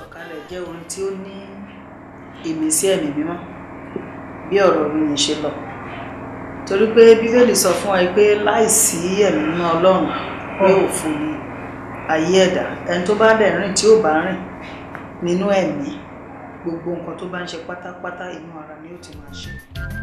sọ̀kalẹ̀ jẹ́ orin tí ó ní ìmísí ẹ̀mí mímọ́ bí ọ̀rọ̀ orin yìí ṣe lọ torí pé bíbélì sọ fún wa pé láìsí ẹ̀mí mímọ́ ọlọ́run pé òfo ni ayé ẹ̀dá ẹni tó bá dẹ̀ rìn tí ò bá rìn nínú ẹ̀mí gbogbo nǹkan tó bá ń ṣe pátápátá inú ara ni ó ti máa ṣe.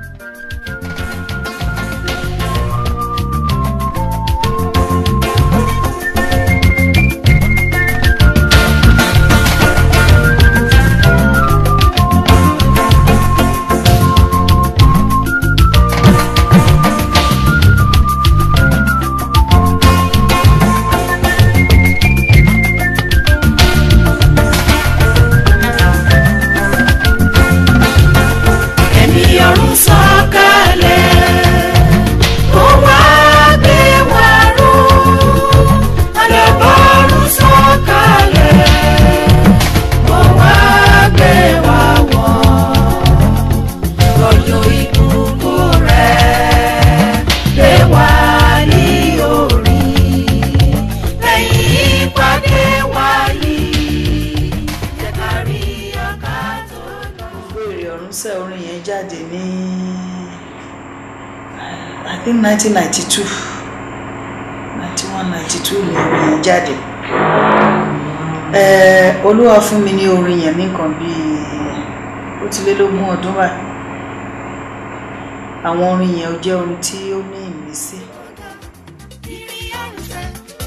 ẹ̀mí ọ̀run sọ̀kalẹ̀ ó wá gbé wa ró alábọ̀run sọ̀kalẹ̀ ó wá gbé wa wọ̀ lọ́jọ́ ìbùkún rẹ̀ lé wa ní orí lẹ́yìn ìpàdé wa yìí jẹ́ ká rí ọ̀ká tó lọ. gbogbo èrè ọ̀run sẹ́ orin yẹn jáde ní I think nineteen ninety two ninety one ninety two ni orin yẹn jáde Eh, olúwa fún mi ní orin yẹn ní nǹkan bíi ó ti lé lógún ọdún báyìí àwọn orin yẹn ó jẹ́ orin tí ó ní ìmísí Ìrì àrùsẹ̀.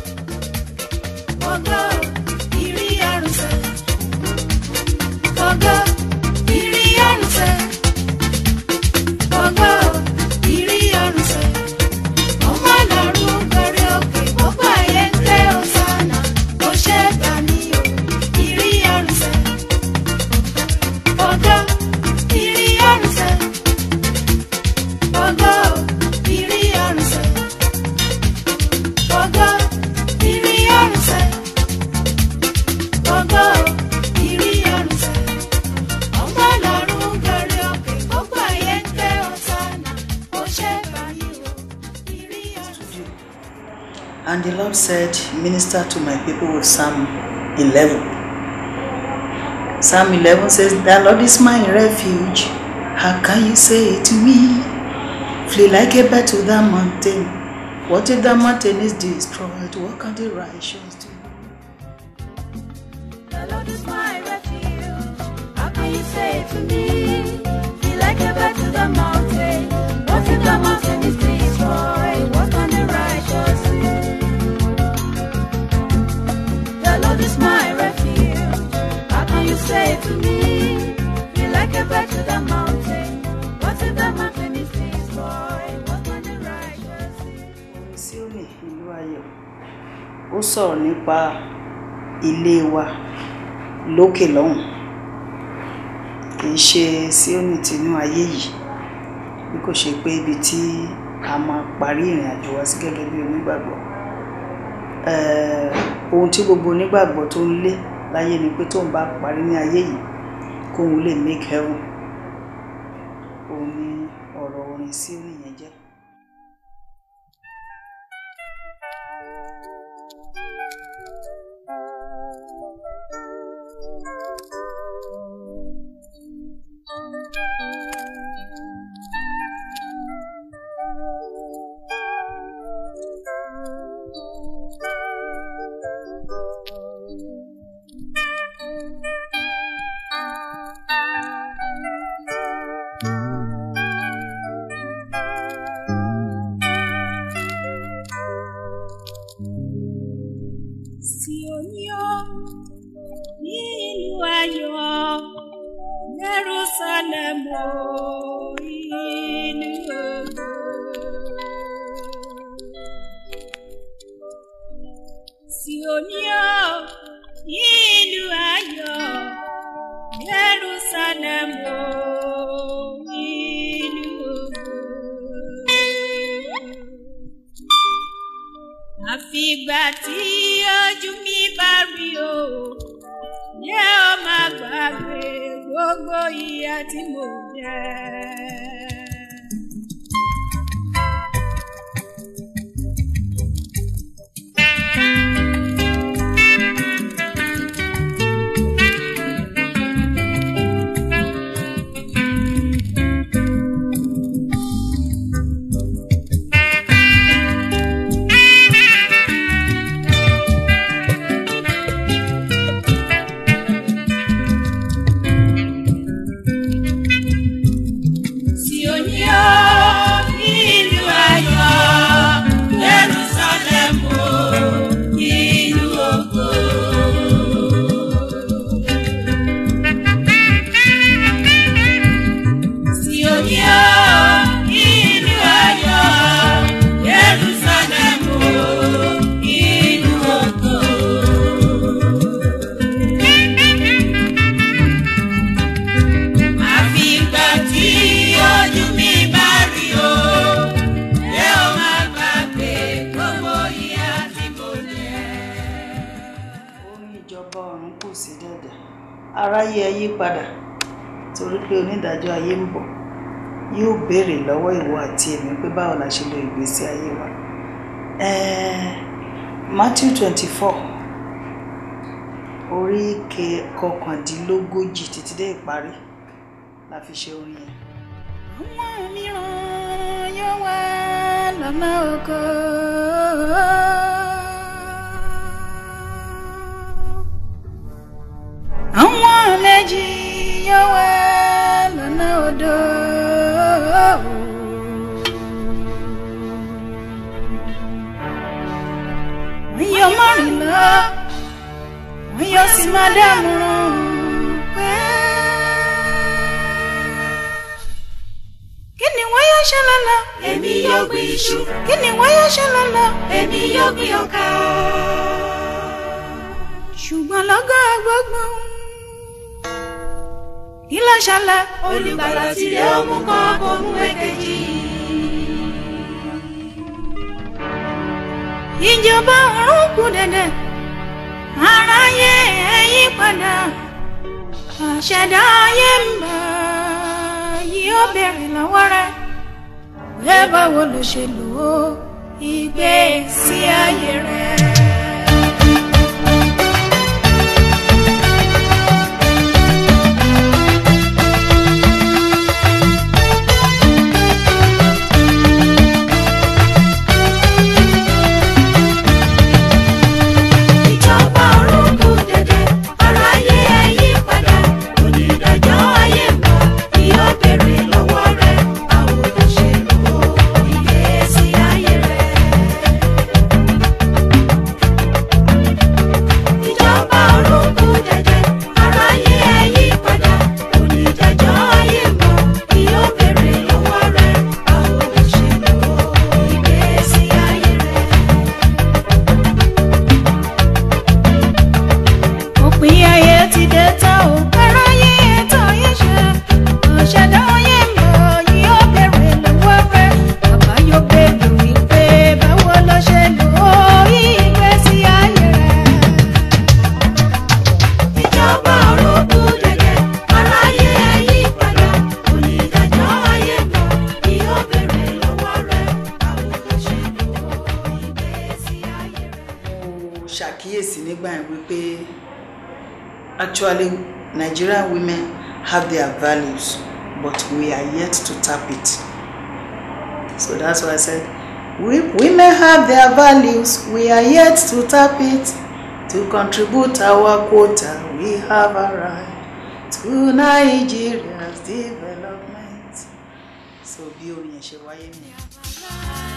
Ògo ìrì àrùsẹ̀. Ògo ìrì àrùsẹ̀. Ògo ìrì àrùsẹ̀. Ọmọ Ọlọ́run gorí òkè, gbogbo ayé ń ké Hòsánà. Ó ṣe gbà mí o, ìrì àrùsẹ̀. Ògo ìrì àrùsẹ̀. Ògo ìrì àrùsẹ̀. Ògo ìrì àrùsẹ̀. Ògo ìrì àrùsẹ̀. Ọmọ Ọlọ́run gorí òkè, gbogbo ayé ń ké Hòsánà. Ó ṣe gbà mí o, ìrì àrùsẹ̀. and the Lord said minister to my people with Psalm eleven Psalm eleven says the Lord is my refuge how can you say it to me flee like a bird to that mountain what if that mountain is destroyed what can the righteous do. The Lord is my refuge. How can you say to me? Be like a bird to the mountain. What if the mountain is destroyed? What can the righteous do? The Lord is my refuge. How can you say to me? Be like a bird to the mountain. What if the mountain is destroyed? What can the righteous do? orin Síónì ìlú ayọ̀ ó sọ̀rọ̀ nípa ilé wa lókè lọ́hùn kì í ṣe Síónì tinú ayé yìí bí kò ṣe pé ibi tí a máa parí ìrìn àjò wa sí gẹ́gẹ́ bí onígbàgbọ́ Eh, ohun tí gbogbo onígbàgbọ́ tó ń lé láyé ni pé tóun bá parí ní ayé yìí kóun lè make heaven òun ni ọ̀rọ̀ orin Síónì yẹn jẹ́. Síónì ní ìlú ayọ̀, Jerusalem o, ìlú ògo. Síónì ní ìlú ayọ̀, Jerusalem o, ìlú ògo àfìgbà tí ojú mi bá rí o yẹ ọ máa gbàgbé gbogbo ìyà tí mo jẹ. kù sí dẹ̀dẹ̀ aráyé ẹ yí padà torí pé onídàájọ́ ayé ń bọ̀ yóò béèrè lọ́wọ́ ìwọ àti èmi pé báwo la ṣe lo ìgbésí ayé wa Eh, Matthew twenty four orí ke- kọkàndínlógójì títí dé ìparí la fi ṣe orin yẹn. àwọn mìíràn yóò wá lọ́nà oko. àwọn méjì yóò wá lọ́nà odò. wọ́n yóò mọ̀rìn lọ wọ́n yóò sì máa dámọ̀ràn pé kí ni wọ́n yóò ṣe lọ́la. Èmi yóò gbin iṣu, kí ni wọ́n yóò ṣe lọ́la. èmi yóò gbin ọkà. ṣùgbọ́n lọ́gọ́ gbogbo kí ló ṣẹlẹ̀. Olùgbàlà tirẹ̀ ó mú kan kó mú èkejì. ìjọba ọ̀run kù dẹ̀dẹ̀ aráyé ẹ yí padà àṣẹdá ayé ń bọ̀ yóò béèrè lọ́wọ́ rẹ̀ pé báwo ló ṣe lò ó ìgbésí ayé rẹ̀. Ìjọba ọ̀run kù dẹ̀dẹ̀, aráyé ẹ yí padà. Onídàájọ́ ayé ń bọ̀, yóò béèrè lọ́wọ́ rẹ̀. Báwo ló ṣe lò ó ìgbésí ayé rẹ̀? Ìjọba ọ̀run kù dẹ̀dẹ̀, aráyé ẹ yí padà. Onídàájọ́ ayé ń bọ̀, yóò béèrè lọ́wọ́ rẹ̀. Báwo ló ṣe lò ó ìgbésí ayé rẹ̀? òpin ayé ti dé tán ò aráyé tán ayé ṣe ọ̀ṣẹ̀dá ayé ń bọ̀ yóò béèrè lọ́wọ́ rẹ̀ bàbá yóò béèrè wípé báwo ló ṣe lò ó ìgbésí ayé rẹ̀. Ìjọba ọ̀run kù dẹ̀dẹ̀, aráyé ẹ yí padà. Onídàájọ́ ayé ń bọ̀, yóò béèrè lọ́wọ́ rẹ̀. Báwo ló ṣe lò ó ìgbésí ayé rẹ̀? mo ṣàkíyèsí nígbà yẹn wípé actually Nigerian women have their values but we are yet to tap it so that's why I said we women have their values we are yet to tap it to contribute our quota we have a right to Nigeria's development so bí orin yẹn ṣe wáyé nìyẹn.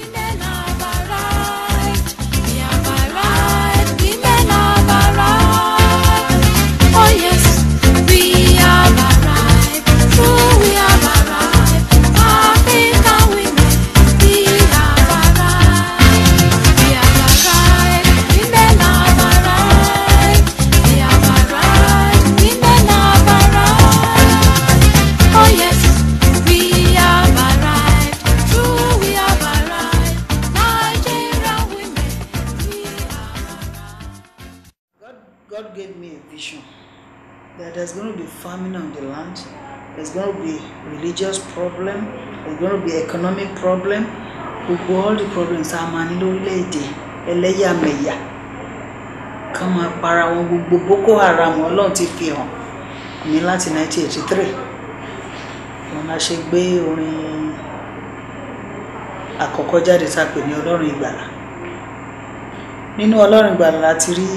Oh yes, we have arrived. True, we have arrived. Nigerian women, we have arrived. God, God gave me a vision that there's going to be famine on the land, there's going to be religious problem, there's going to be economic problem, gbogbo all the problems a máa ní lórílẹ̀‐èdè ẹlẹ́yàmẹ̀yà kán máa para wọn gbogbo Boko Haram ọlọ́run ti fi hàn mí láti 1983 wọn la ṣe gbé orin àkọ́kọ́ jáde tá a pè ní ọlọ́run ìgbàlà nínú ọlọ́run ìgbàlà láti rí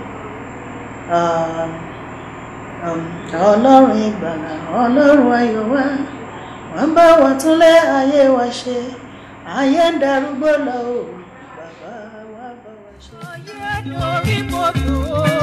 um, um, ọlọ́run ìgbàlà ọlọ́run ayọ̀ wá wọ́n bá wa túnlé ayé wa ṣe ayé ń darúgbó lọ o bàbá wa bá wa ṣe. Ayé dorí kodò.